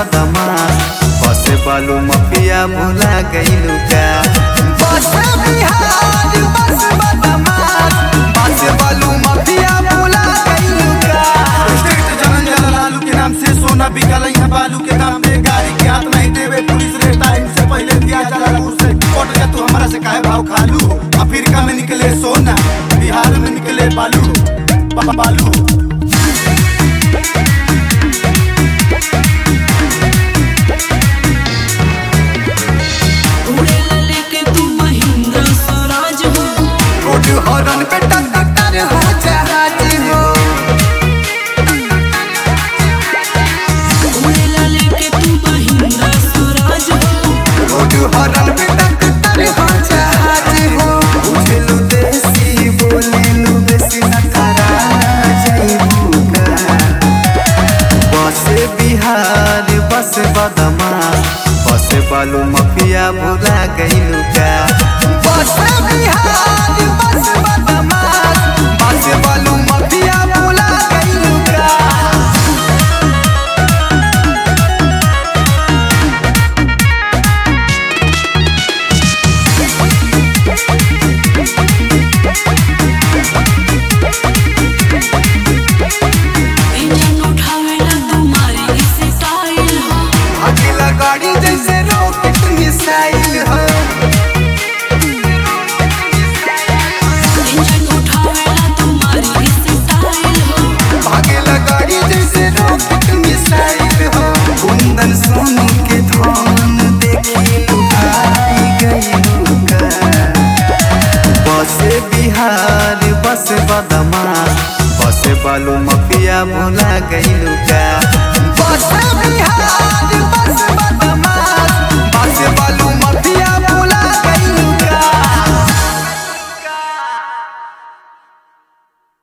बदमाश बसे बालू मफिया भुला गईलू का बसे बिहार बस बदमाश बसे बालू मफिया भुला गईलू का स्टेट जनन जला लालू के नाम से सोना बिकल यहाँ बालू के दाम पे गाड़ी के हाथ नहीं देवे पुलिस रे टाइम से पहले दिया जला लालू से कोट का तू हमारा से काहे भाव खालू अफ्रीका में निकले सोना बिहार में निकले बालू बा- बालू उड़ेला लेके तू महिंद्रा स्वराज हो रोड हॉर्न पे टक्कर हो जहाज हो उड़ेला लेके तू महिंद्रा स्वराज हो रोड हॉर्न पे टक्कर हो जहाज हो उछलू देसी बोलेलू बेसी नखरा जईबू का बसे बिहार बस बदमाश बसे बालू मफिया भुला गईलू का बसे बिहार बस बदमाश बसे बालू मफिया भुला गईलू का इंजन उठावेला तुम्हारी स्टाइल हो अकेला गाड़ी जैसे रॉकेट मिसाइल हो इंजन उठावेला तुम्हारी स्टाइल हो अकेला गाड़ी जैसे रॉकेट मिसाइल हो कुंदन सोनू के धन देखी लुभाई गई बसे बिहार बस बदमाश बसे बालू मफिया भुला गई का बसे बिहार बस बदमाश